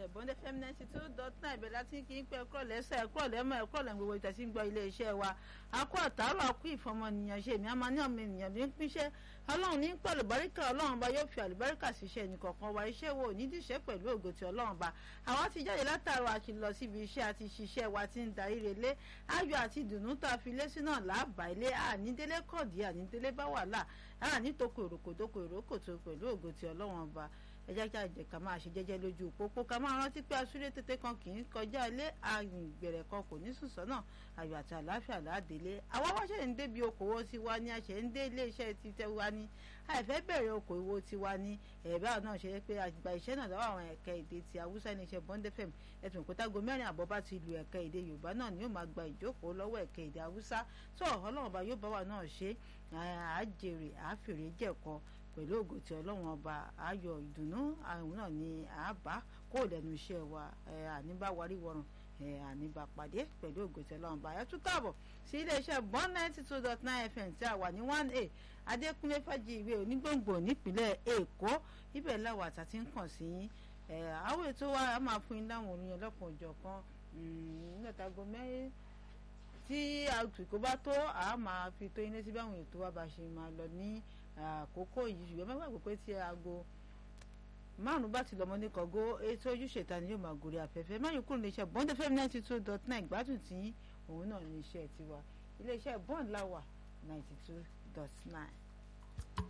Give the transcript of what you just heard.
iléeṣẹ́ bond fm ninety two dot nine ibẹ̀ láti kí n pẹ́ ẹ̀kọ́ lẹ́sẹ̀ ẹ̀kọ́ lẹ́mọ̀ ẹ̀kọ́ lẹ́mọ̀ gbogbo ìtẹ̀sí ń gbọ́ iléeṣẹ́ wa akó àtàrọ̀ akó ìfọmọnìyàn ṣe èmi àmọ́ ní ọmọ ènìyàn ní pínṣẹ́ ọlọ́run ní pẹ̀lú báríkà ọlọ́run bá yóò fi àlùbáríkà síṣẹ́ ẹnìkọ̀ọ̀kan wa iṣẹ́ wo ní díṣẹ́ pẹ̀lú ògo ti ọlọ́run bá àwa ti jáde látàrọ̀ àti lọ síbi iṣẹ́ àti ṣiṣẹ́ wa ti ń darí relé ayọ̀ àti ìdùnnú tá a fi lé sí náà láàbà ilé ànídélé kọ̀dí ànídélé bá wàhálà ànítòkò èròkòdókò èròkòtò pẹ̀lú ògo ti ọlọ́run ọba ẹ jẹ́ kí àjẹ́ ká máa ṣe jẹ́jẹ́ lójú pópó ká máa rántí pé asúré tètè kan kì í kọjá ilé àgbẹ̀rẹ̀ kan kò ní sùn sọ́nà ayọ̀ àti àlàáfíà ládélé àwa wáṣẹ̀ ń débi okòwò tiwa ni a ṣe ń dé iléeṣẹ́ ti tẹ́wa ni àìfẹ́ bẹ̀rẹ̀ okòwò tiwa ni ẹ̀bá náà ṣe pé àgbà iṣẹ́ náà lọ́wọ́ àwọn ẹ̀ka èdè ti haúsá iléeṣẹ́ bond fm ẹ̀tùn òkútago mẹ́rin àbọ̀ bá ti lu ẹ̀ka èdè yorùbá náà ni yóò máa gba ìjókòó lọ́wọ́ ẹ̀ka èdè haúsá tó ọlọ́run ọba yóò bá wa náà ṣe àjèrè àfèrè jẹ̀kọ́ pẹ̀lú ògo tí ọlọ́run ọba ayọ̀ ìdùnnú àwọn náà ni àbá kó lẹ́nu iṣẹ́ wa àníbá warí wọrùn àníbá pàdé pẹ̀lú ògo tí ọlọ́run ọba ayọ̀tún káàbọ̀ sí iléeṣẹ́ one ninety two dot nine fm tí a wà ní one a adékúnlé fàjì ìwé onígbòǹgbò nípínlẹ̀ èkó ibẹ̀ làwọn àtà ti ń kàn sí yín àwọn ètò wa a máa fún yín láwọn orin ọlọ́kan òjọ̀ kan nígbàtàgọ́ mẹ́rin tí àtùkò bá tó a máa fi tó yín létí báwọn ètò wa bá ṣe máa lọ ní àkókò yìí ṣùgbọ́n má gbàgbé pé tí aago márùn bá ti lọ́mọ ní kọ̀gó ètò ojúṣe ta ni yóò máa gòrí afẹ́fẹ́ máyì kúrò ní iṣẹ́ bond fm ninety two dot nine gbádùn tí òun náà ní iṣẹ́ tiwa iléeṣẹ́ bond láwà ninety two dot nine.